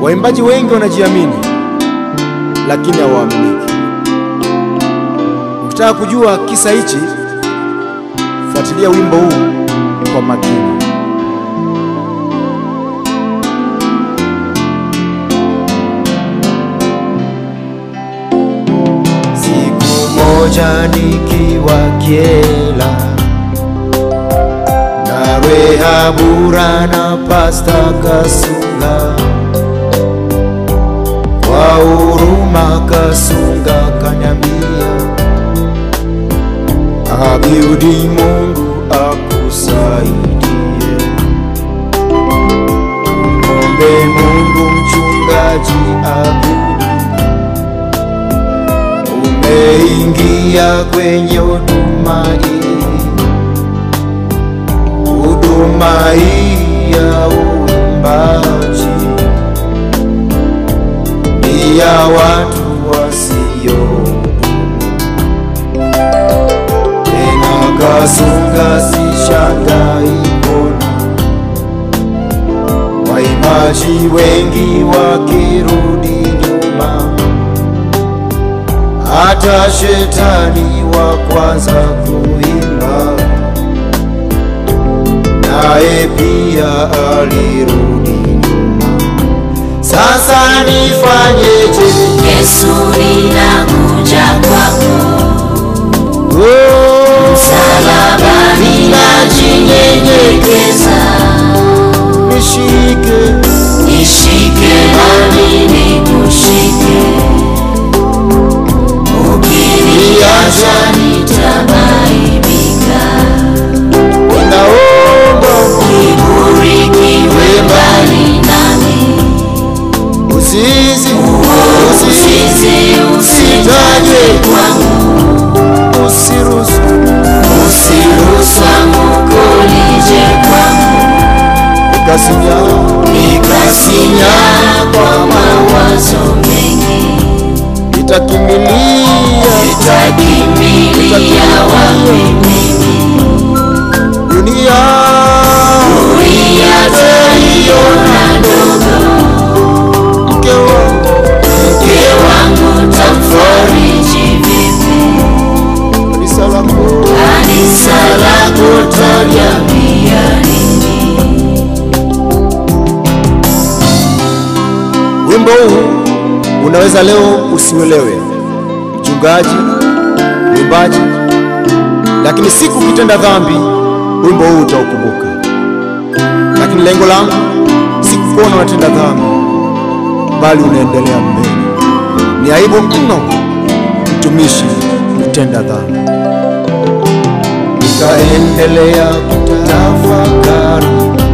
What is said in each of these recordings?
Waimbaji wengi wanajiamini, lakini hawaaminiki. Ukitaka kujua kisa hichi, fuatilia wimbo huu kwa makini. Siku moja nikiwa Kyela na Rehabura na Pasta Kasunga, kwa huruma Kasunga kanyambia, abiudi Mungu akusaidie, mwombe Mungu mchungaji abiudi umeingia kwenye huduma hii, huduma hii ya uimbaji ni ya watu wasio tena. Kasunga sishangai kuona waimbaji wengi wakirudi nyuma hata shetani wa kwanza kuimba naye pia alirudi nyuma. Sasa nifanyeje? Yesu ninakuja kwako, Oh, msalabani najinyenyekeza, nishike nishike nami nikushike, ukiniacha nitabaibika, ninaomba kiburi kiwe mbali nami, usizi usizi usitaje kwangu, usiruhusu usiruhusu anguko lije kwangu. ukasinya nikasinya kwa mawazo mengi, itakimilia nitakimbilia wapi mimi? dunia Dunia taiona ndogo, mke wangu mke wangu tamfariji vipi? kanisa lako Kanisa lako taliambia nini? Wimbo huu unaweza leo usiuelewe, mchungaji, mwimbaji, lakini siku ukitenda dhambi, wimbo huu utaukumbuka. Lakini lengo langu si kukuona unatenda dhambi, bali unaendelea mbele. Ni aibu mno mtumishi kutenda dhambi. nikaendelea kutafakari,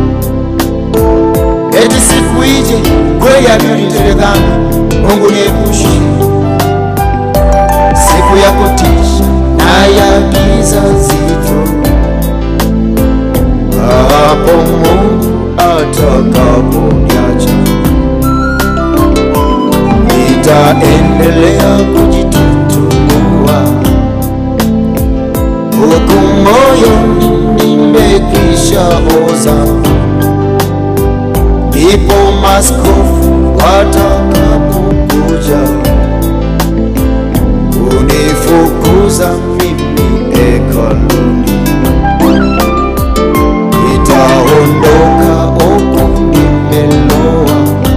eti siku ije kweli adui nitende dhambi, Mungu niepushe siku ya kutisha na ya giza zito, hapo Mungu atakaponiacha, nitaendelea kujitutumua huku moyoni nimekwisha oza, ndipo maskofu watakapokuja kunifukuza mimi hekaluni, nitaondoka huku nimeloa,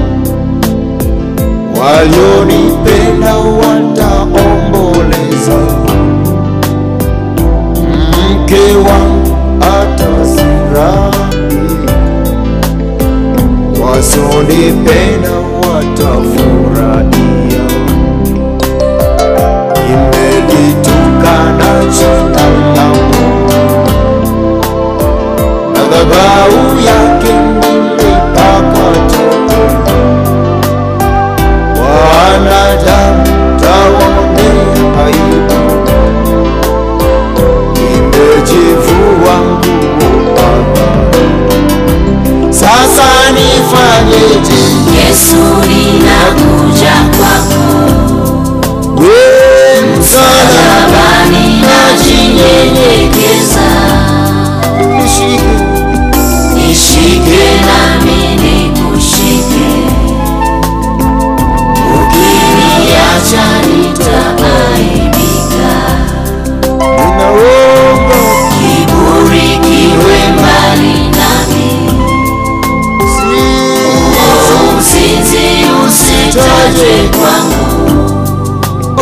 walionipenda wataomboleza mke wangu atafurahi, wasonipenda watafurahia. Nimelitukana jina la Mungu, madhabahu yake nilipaka tope, wanadamu tawaonea aibu nimejivua nguo Baba, sasa nifanyeje? Yesu ninakuja kwako, We msala msalabani najinyenyekeza, nishike,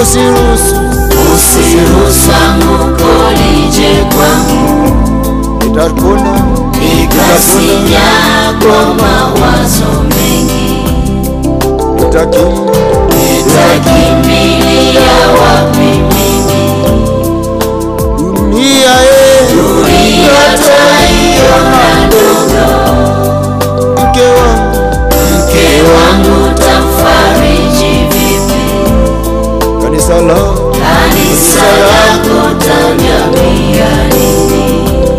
usiruhusu usiruhusu anguko lije kwangu nitakuna nikasinya kwa mawazo mengi nitakim nitakimbilia wapi mimi dunia e ataiona ndogo mke wangu mke wangu tamfariji vipi kanisa la kanisa lako tanyambia nini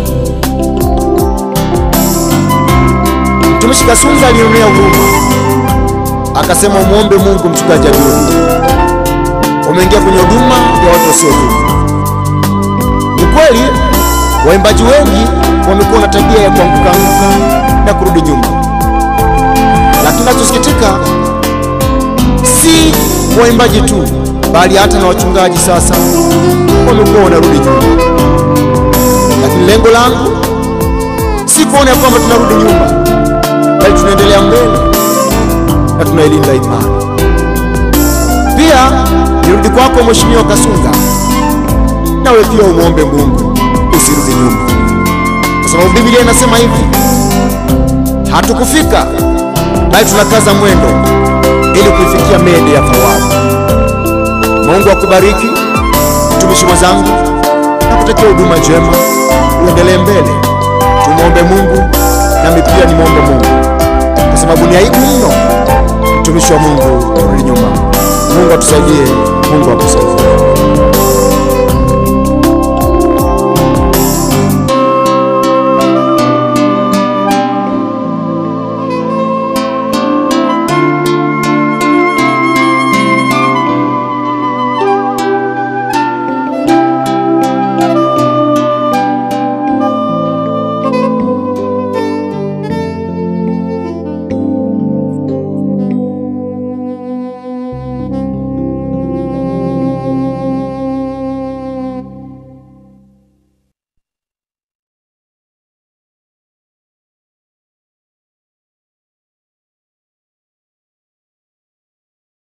mtumishi Kasunza alionea huruma akasema umwombe Mungu mchungaji Abduli, umeingia kwenye huduma ya watu wasiotubu. Ni kweli waimbaji wengi wamekuwa na tabia ya kuanguka anguka na kurudi nyuma, lakini nachosikitika si waimbaji tu, bali hata na wachungaji sasa wamekuwa wanarudi nyuma. Lakini lengo langu si kuona ya kwamba tunarudi nyuma, bali tunaendelea mbele na tunailinda imani. Pia nirudi kwako Mheshimiwa Kasunga, nawe pia umwombe Mungu usirudi nyuma, kwa sababu Biblia inasema hivi, hatukufika bali tunakaza mwendo ili kuifikia mede ya thawabu. Mungu akubariki mtumishi mwenzangu, na kutakia huduma njema, uendelee mbele. Tumwombe Mungu, nami pia nimwombe Mungu, kwa sababu ni aibu mno mtumishi wa Mungu kurudi nyuma. Mungu atusaidie, Mungu akusaidie.